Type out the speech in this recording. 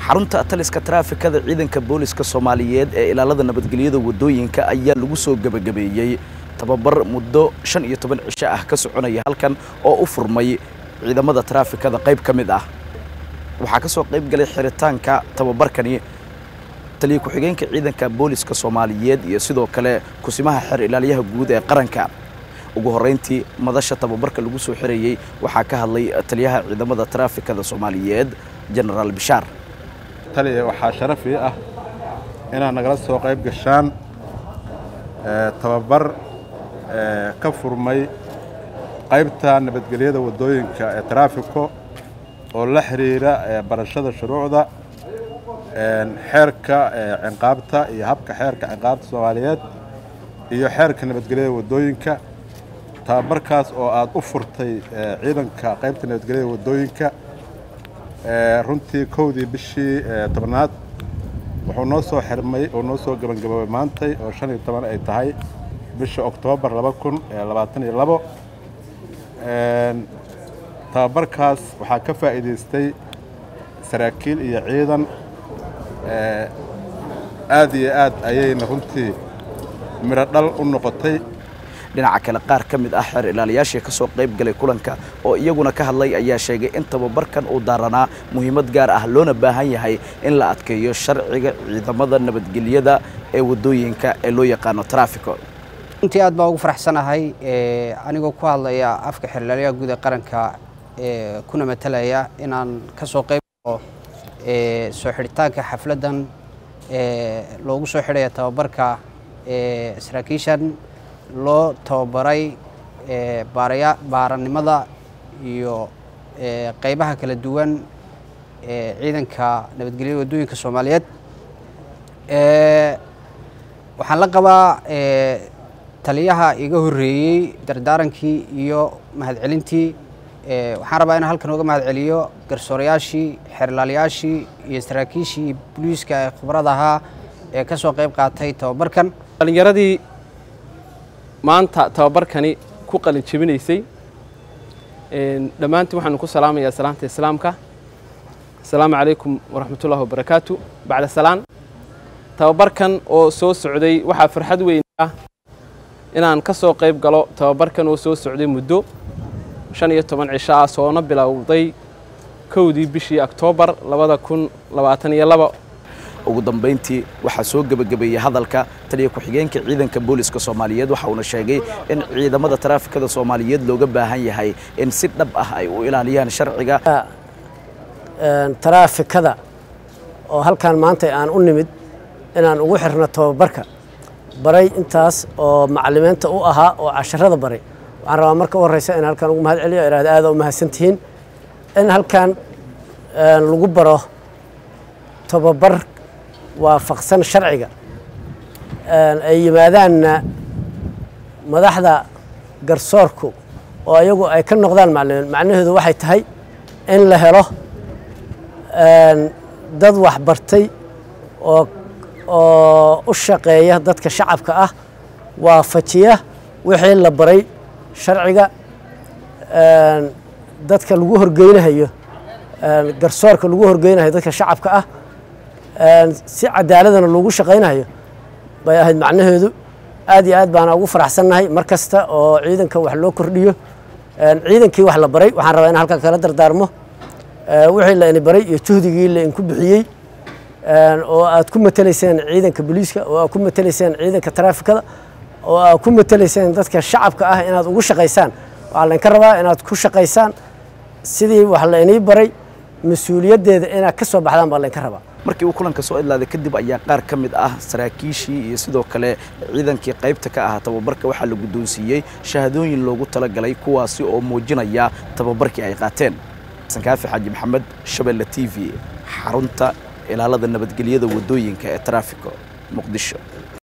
xarunta taliska taraafikada ciidanka booliska soomaaliyeed ee ilaalada nabadgelyada waddooyinka ayaa lagu soo gebagabeeyey tababar muddo shan iyo toban cisho ah ka soconaya halkan oo u furmay ciidamada taraafikada qayb ka mid ah waxaa ka soo qayb galay xiritaanka tababarkani taliya ku-xigeenka ciidanka booliska soomaaliyeed iyo sidoo kale kusimaha xer ilaaliyaha guud ee qaranka ugu horrayntii madasha tababarka lagu soo xirayey waxaa ka hadlay taliyaha ciidamada taraafikada soomaaliyeed jenaraal bishaar taliya waxaa sharaf ii ah inaad nagala soo qayb gashaan tababar ka furmay qaybta nabadgelyada waddooyinka ee taraafiko oo la xidhiira barashada shuruucda xeerka cinqaabta iyo habka xeerka cinqaabta soomaaliyeed iyo xeerka nabadgelyada waddooyinka tababarkaas oo aad u furtay ciidanka qaybta nabadgelyada waddooyinka runtii kowdii bishii tobnaad wuxuu noo soo xirmay oo noo soo gebangaboobay maantay oo shan iyo toban ay tahay bisha oktoobar laba kun labaatan iyo labo tababarkaas waxaa ka faa'iidaystay saraakiil iyo ciidan aad iyo aad ayayna runtii midho dhal u noqotay dhinaca kale qaar ka mid ah xeer ilaaliyaashii ka soo qayb galay kulanka oo iyaguna ka hadlay ayaa sheegay in tababarkan uu daaranaa muhiimad gaar ah loona baahan yahay in la adkeeyo sharciga ciidamada nabadgelyada ee waddooyinka ee loo yaqaano trafiko runtii aad baa ugu faraxsanahay anigoo ku hadlaya afka xeer ilaaliyaha guud ee qaranka kuna matalaya inaan ka soo qayb galo soo xidhitaanka xafladdan loogu soo xidhaya tababarka saraakiishan loo tababaray baaraya baaranimada iyo qaybaha kala duwan ee ciidanka nabadgelyada waddooyinka soomaaliyeed waxaan la qabaa taliyaha iga horreeyey dardaarankii iyo mahadcelintii waxaan rabaa inaan halkan uga mahadceliyo garsoorayaashii xeerlaalayaashii iyo saraakiishii booliiska ee khibrada ahaa ee ka soo qayb qaatay tababarkan dhalinyaradii maanta tababarkani ku qalin jebinaysay dhammaantiin waxaanu ku salaamayaa salaanta islaamka asalaamu calaykum waraxmatullahi wabarakaatu bacda salaan tababarkan oo soo socday waxaa farxad weyn ah inaan ka soo qayb galo tababarkan oo soo socday muddo shan iyo toban cisho ah soona bilowday kowdii bishii oktoobar labada kun labaatan iyo laba ugu dambayntii waxaa soo gebagabeeyey hadalka taliya ku-xigeenka ciidanka booliska soomaaliyeed waxa uuna sheegay in ciidamada taraafikada soomaaliyeed looga baahan yahay in si dhab ah ay u ilaaliyaan sharciga taraafikada oo halkan maanta aan u nimid inaan ugu xirno tababarka baray intaas oo macalimiinta u ahaa oo casharada baray waxaan rabaa marka u horreysa in halkan ugu mahad celiyo ihahda aada u mahadsantihiin in halkan lagu baro tababar waafaqsan sharciga ay yimaadaanna madaxda garsoorku oo ayagu ay ka noqdaan macalimiin macnaheedu waxay tahay in la helo dad waxbartay oo oo u shaqeeya dadka shacabka ah waafajiya wixii la baray sharciga dadka lagu horgeynahayo garsoorka lagu horgeynahayo dadka shacabka ah si cadaaladana loogu shaqaynayo bay ahayd macnaheedu aad iyo aad baana ugu faraxsannahay mar kasta oo ciidanka wax loo kordhiyo ciidankii wax la baray waxaan rabaa in halkan kala dardaarmo wixii la ini baray iyo juhdigii la inku bixiyey oo aad ku matelayseen ciidanka booliiska oo aad ku matelayseen ciidanka taraafikada oo aad ku matelayseen dadka shacabka ah inaad ugu shaqaysaan waxaa laynka rabaa inaad ku shaqaysaan sidii wax la inii baray mas-uuliyaddeeda inaad ka soo baxdaan baa laynka rabaa markii uu kulanka soo idlaaday kadib ayaa qaar ka mid ah saraakiishii iyo sidoo kale ciidankii qaybta ka ahaa tababarka waxaa la guddoonsiiyey shahadooyin loogu talagalay kuwaasi oo muujinaya tababarkii ay qaateen sankaafi xaaji maxamed shabeelle t v xarunta ilaalada nabadgelyada waddooyinka ee taraafiko muqdisho